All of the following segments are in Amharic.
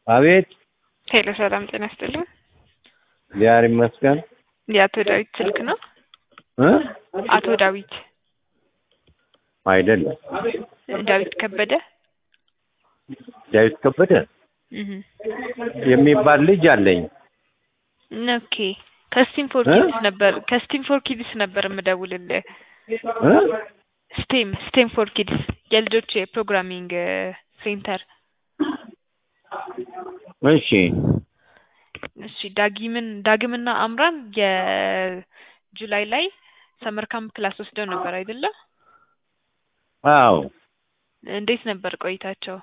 አቤት ሄሎ ሰላም ጤና ይስጥልኝ። እግዚአብሔር ይመስገን የአቶ ዳዊት ስልክ ነው? እ አቶ ዳዊት አይደለም ዳዊት ከበደ ዳዊት ከበደ እህ የሚባል ልጅ አለኝ። ኦኬ ከስቲም ፎር እ? ኪድስ ነበር ከስቲም ፎር ኪድስ ነበር የምደውልልህ። እ? ስቴም ስቴም ፎር ኪድስ የልጆች የፕሮግራሚንግ ሴንተር። እሺ እሺ ዳጊምን ዳግምና አምራን የጁላይ ላይ ሰመር ካምፕ ክላስ ወስደው ነበር አይደለ? አዎ እንዴት ነበር ቆይታቸው?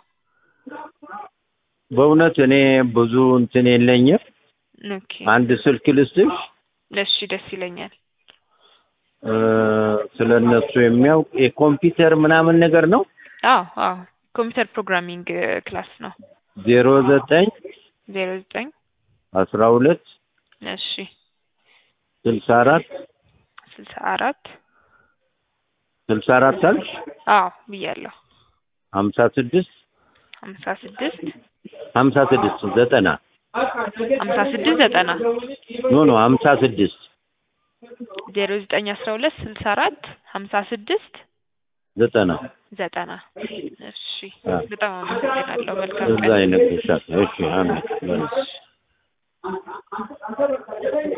በእውነት እኔ ብዙ እንትን የለኝም። ኦኬ አንድ ስልክ ልስጥሽ እሺ ደስ ይለኛል። እ፣ ስለ እነሱ የሚያውቅ የኮምፒውተር ምናምን ነገር ነው። አዎ አዎ ኮምፒውተር ፕሮግራሚንግ ክላስ ነው። ዜሮ ዘጠኝ ዜሮ ዘጠኝ አስራ ሁለት እሺ ስልሳ አራት ስልሳ አራት ስልሳ አራት አልሽ አዎ ብያለሁ። ሀምሳ ስድስት ሀምሳ ስድስት ሀምሳ ስድስት ዘጠና ሀምሳ ስድስት ዘጠና ኖ ኖ ሀምሳ ስድስት ዜሮ ዘጠኝ አስራ ሁለት ስልሳ አራት ሀምሳ ስድስት ዘጠና ዘጠና እሺ አ። በጣም አመሰግናለሁ። መልካም እዛ ቀን። ይነግርሻል። እሺ አሜን።